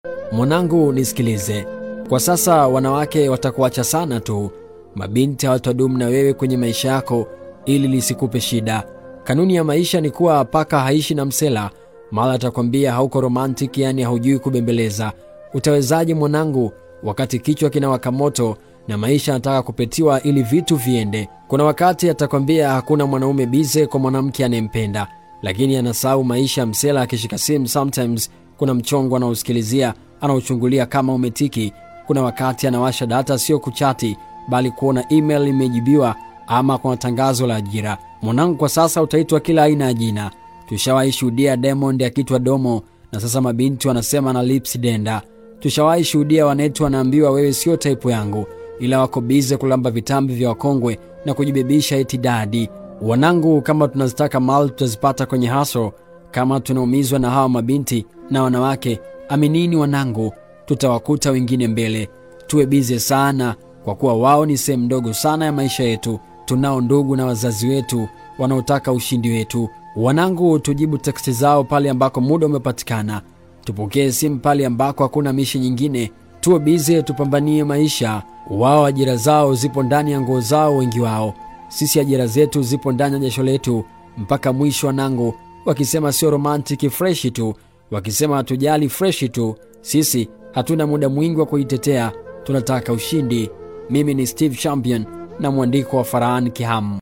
Mwanangu, nisikilize. Kwa sasa wanawake watakuacha sana tu, mabinti hawatadumu na wewe kwenye maisha yako ili lisikupe shida. Kanuni ya maisha ni kuwa paka haishi na msela. Mara atakwambia hauko romantic, yani haujui kubembeleza. Utawezaje mwanangu, wakati kichwa kinawaka moto na maisha yanataka kupetiwa ili vitu viende? Kuna wakati atakwambia hakuna mwanaume bize kwa mwanamke anayempenda, lakini anasahau maisha ya msela. Akishika simu sometimes kuna mchongo anaosikilizia anaochungulia kama umetiki. Kuna wakati anawasha data, sio kuchati, bali kuona email imejibiwa ama kuna tangazo la ajira. Mwanangu, kwa sasa utaitwa kila aina ya jina. Tushawahi shuhudia Diamond akitwa Domo na sasa mabinti wanasema na lips denda. Tushawahi shuhudia wanetu wanaambiwa wewe sio type yangu, ila wako bize kulamba vitambi vya wakongwe na kujibebisha eti dadi. Wanangu, kama tunazitaka mali tutazipata kwenye haso. Kama tunaumizwa na hawa mabinti na wanawake, aminini wanangu, tutawakuta wengine mbele. Tuwe bize sana, kwa kuwa wao ni sehemu ndogo sana ya maisha yetu. Tunao ndugu na wazazi wetu wanaotaka ushindi wetu. Wanangu, tujibu teksti zao pale ambako muda umepatikana, tupokee simu pale ambako hakuna mishi nyingine. Tuwe bize, tupambanie maisha. Wao ajira zao zipo ndani ya nguo zao, wengi wao. Sisi ajira zetu zipo ndani ya jasho letu mpaka mwisho. Wanangu, wakisema sio romantiki freshi tu, wakisema hatujali freshi tu, sisi hatuna muda mwingi wa kuitetea, tunataka ushindi. Mimi ni Steve Champion na mwandiko wa Farhan Kihamu.